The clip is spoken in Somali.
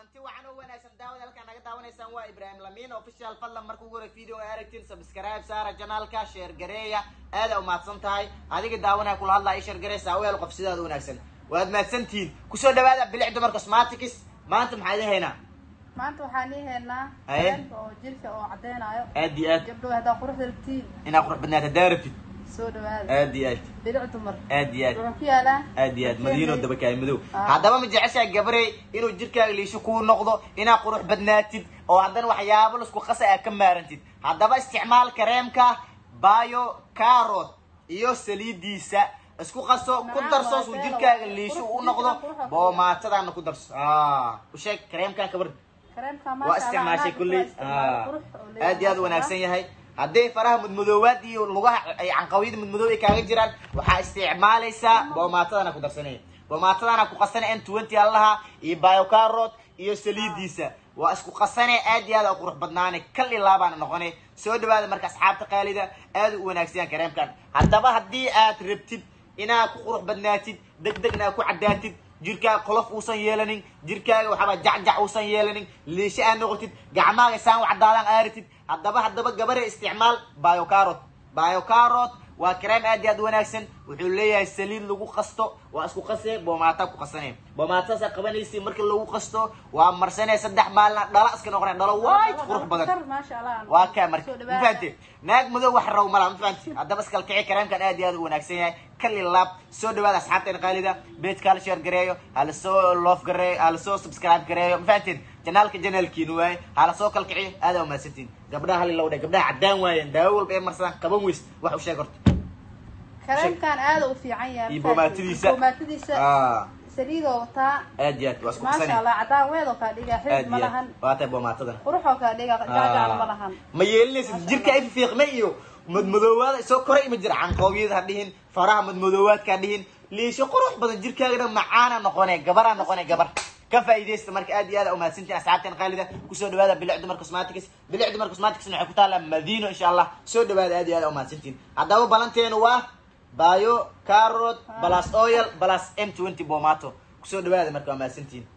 kulanti wacan oo wanaagsan daawad halkaan naga daawanaysaan waa ibraahim lamiin official fadlan marka ugu hore video ay aragtiin subscribe saara janaalka sheer gareeya aada umahadsan tahay adiga daawanaya kula hadlaya i sheer gareysa aweel qof sidaada wanaagsan waad mahadsantihiin kusoo dhawaada bilic dumar cosmatics maanta maxaa idin haynaa maanta waxaan ii haynaa Haye. kareemka oo jirka oo caddeynayo aad iyo aad gabdho haddaa quruxda rabtiin inaa qurux badnaata hadaa rabtid soo dhawaada aad iyo aad bilic dumar aad iyo aad wuxuu ku yaalaa aad iyo aad madiino dabakaay madow Ah. haddaba ma jeceshahay gabarey inuu jirkaaga liisho kuu noqdo inaa qurux badnaatid oo haddana waxyaabo lasku qasa aa ka maarantid haddaba isticmaal kareemka bio carrot iyo saliidiisa isku qaso ku Macaan darso waa suu beelo, jirkaaga waa liisho qurux- u noqdo jirka quruxa ku boomaatadaana ku darso ah u sheeg kareemkan kabar kareemka waa maasha isticmaashay kulley Allah qurux oo leeyahay. aad iyo aad u wanaagsan yahay hadday faraha mudmadoowaad iyo lugaha ay canqawiyada mudmadoob ay kaaga jiraan waxaa isticmaalaysaa boomaatadana ku darsanaya boomaatadana ku qasana n twenty allaha iyo biocarrot iyo saliidiisa waa isku qasane aad iyo aad u qurux badnaane kal ilaa baana noqone soo dhawaada marka asxaabta qaalida aad u wanaagsan yahay kareemkan haddaba haddii aad rabtid inaad ku qurux badnaatid deg degna aad ku caddaatid jirkaaga qolof uusan yeelanin jirkaaga waxaaba jacjac uusan yeelanin liisho aad noqotid gacmaaga saan u caddaadaan aaritid haddaba haddaba gabare isticmaal biocarrot biocarrot waa kareem aad iyo aad u wanaagsan wuxuu leeyahay saliid lagu qasto waa isku qasee boomaata ku qasane boomaatadaasa qabanaysa marka lagu qasto waa marsanee saddex maalina dhala iska noqonay dhalo waayt qurux badan Kar, maasha Allah waa kaa marka Soo ma dhawaada. fahante naag madow wax raw mala ma fahanti haddaba iskala kici kareemkan aad iyo aad u wanaagsan yahay kali laab soo dhawaada asxaabteena qaalida beedka hala sheer gareeyo hala soo loof gareeyo hala soo subscribe gareeyo ma fahanteen janaalka janaalkiina waaye hala soo kala kiciyo aad aa umahadsantiin gabdhaha hali lowdhe gabdhaha caddaan waayeen daawo walba ee marsadaan qaban weys wax u sheeg horta kareemkan aad u fiican yahay iyo boomaatadiisa boomaatadiisa Ah, saliidoo wataa aad iyo aad waa isku maasha qasane Allah caddaan weedoo kaa dhiga aad xidid ma iyo lahan aad waa tahay boomaatadan quruxoo kaa dhiga jacjac ma lahan ma yeelinaysid jirka ay fiiqme iyo madmadoowaada soo koray ma jira canqoobiyada ha dhihin faraha madmadoowaadka ha dhihin liisho qurux badan jirkaagana macaana noqone gabaraa noqone gabar ka faa'iidaysta marka aad iyo aad aa umahadsantiin asxaabteen qaalida kusoo dhawaada bilic dumar cosmatics bilic dumar cosmatics waxay ku taallaa madiino insha allah soo dhawaada aad iyo aad aa umahadsantiin haddaba balanteenu waa bio carrot plus oil plus m twenty bomato kusoo dhawaada marka waa mahadsantiin